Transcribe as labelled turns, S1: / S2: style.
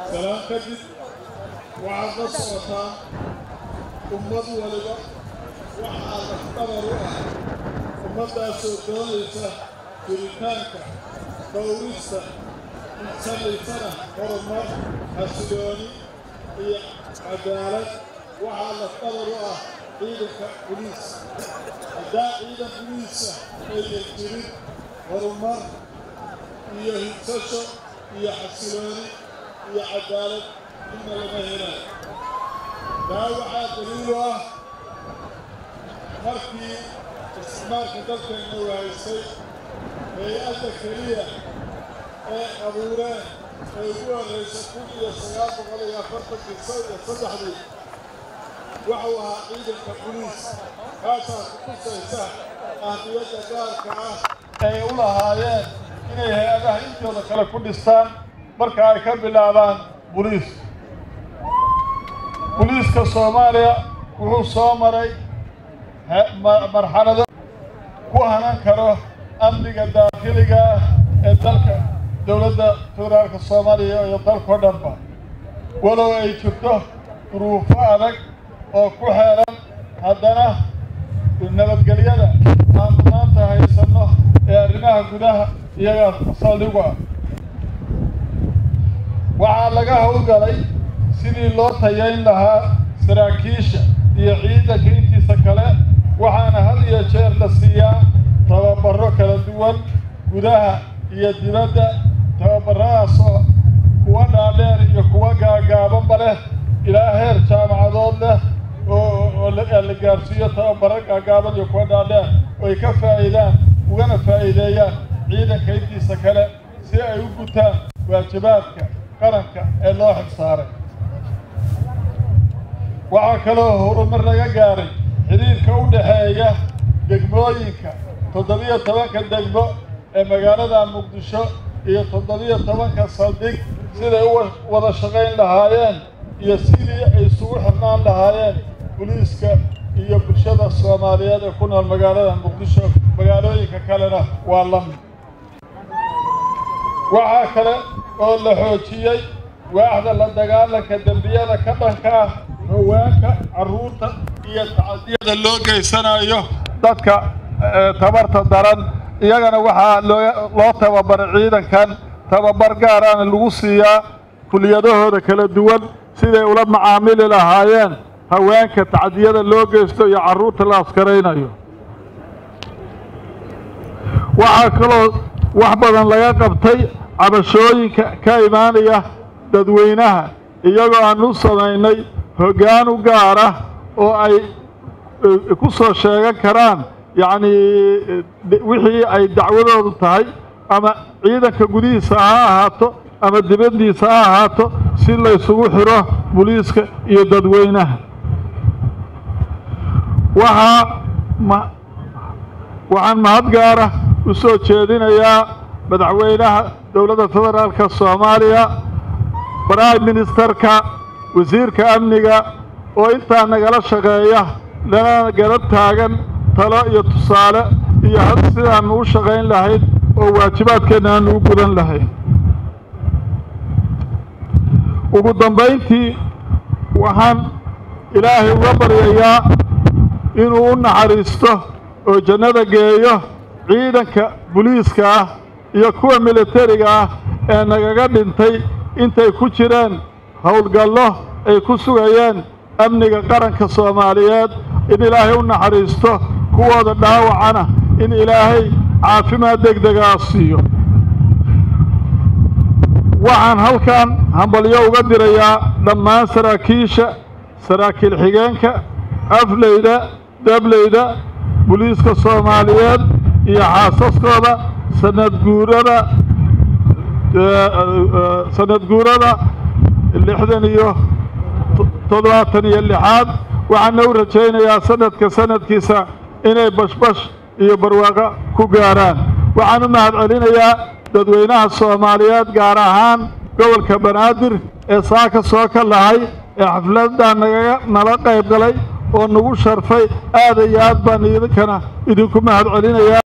S1: salaan kadib waxaad la socotaa ummad waliba waxaa lafdabar u ah ummaddaasoo doonaysa jiritaanka dhowrista samaysana horumar xasilooni iyo cadaalad waxaa lafdabar u ah ciidanka buliis haddaa ciidan buliisa aynan jirin horumar iyo higsasho iyo xasilooni iyo cadaalad inna lama helayo taa waxaa daliilu ah markii isticmaalka dalkeenna wahaysay hay-adda keliya ee abuureen ee ugu horraysa kun iyo sagaal boqol iyo afartankii iyo saddexdii waxuu ahaa ciidanka buliis kaasaa ku tusaysa ahmiyadda gaarka ah ay u lahaayeen inay hay-adaha intooda kale ku dhistaan marka ay ka bilaabaan buliis buliiska soomaaliya wuxuu soo maray marxalado ku hanan karo amniga daakiliga ah ee dalka dowladda federaalka soomaaliya iyo dalkao dhanba walow ay jirto duruufo adag oo ku xeeran haddana nabadgelyada aanu maanta haysanno ee arrimaha gudaha iyagaa saldhigu ah waxaa laga howlgalay sidii loo tayayn lahaa saraakiisha iyo ciidanka intiisa kale waxaana had iyo jeer la siiyaa tababarro kala duwan gudaha iyo dibadda tababarradaasoo kuwa dhaadheer iyo kuwa gaagaabanba leh ilaa heer jaamacadood leh oo la gaarsiiyo tababarro gaagaaban iyo kuwa dhaadheer oo ay ka faa'iidaan ugana faa'iideeyaan ciidanka intiisa kale si ay u gutaan waajibaadka qaranka ee loo xilsaaray waxaa kaloo horumar laga gaaray xidhiirka u dhexeeya degmooyinka toddobiyo tobanka degmo ee magaalada muqdisho iyo toddobiyo tobanka saldhig siday u wada shaqayn lahaayeen iyo sidii ay isugu xirnaan lahaayeen buliiska iyo bulshada soomaaliyeed ee ku nool magaalada muqdisho magaalooyinka kalena waa la mid waxaa kale oo la xoojiyey waaxda la dagaalanka dembiyada ka dhanka ah haweenka carruurta iyo tacadiyada loo geysanayo dadka tabarta daran iyagana waxaa loo tababaray ciidankan tababar gaarana lagu siiyaa kuliyadahooda kala duwan siday ula macaamili lahaayeen haweenka tacadiyada loo geysto iyo carruurta la askaraynayo waxaa kaloo wax badan laga qabtay cabashooyinka ka imaanaya dadweynaha iyagoo aan u samaynay hoggaan u gaar ah oo ay ku soo sheegan karaan yacnii wixii ay dacwadoodu tahay ama ciidanka gudihiisa ha ahaato ama dibaddiisa ha ahaato si laysugu xiro buliiska iyo dadweynaha waxaa waxaan mahad gaara u soo jeedinayaa madaxweynaha dowladda federaalka soomaaliya prime ministerka wasiirka amniga oo intaa nagala shaqeeya lana garab taagan talo iyo tusaale iyo had sidaannu u shaqayn lahayd oo waajibaadkeenna aanu u gudan lahayn ugu dambayntii waxaan ilaahay uga baryayaa inuu u naxariisto oo jannada geeyo ciidanka buliiska ah iyo kuwa militariga ah ee nagaga dhintay intay ku jireen howlgallo ay ku sugayeen amniga qaranka soomaaliyeed in ilaahay u naxariisto kuwooda dhaawacana in ilaahay caafimaad degdegaa siiyo waxaan halkan hambalyo uga dirayaa dhammaan saraakiisha saraakiil xigeenka afleyda dableyda buliiska soomaaliyeed iyo xaasaskooda sanad guurada sanad guurada lixdan iyo toddobaatan iyo lixaad waxaana u rajaynayaa sanadka sanadkiisa inay bashbash iyo barwaaqo ku gaaraan waxaan u mahad celinayaa dadweynaha soomaaliyeed gaar ahaan gobolka banaadir ee saaka soo ka lahay ee xafladdaa nagaga nala qayb galay oo nagu sharfay aad iyo aad baan idinkana idinku mahad celinayaa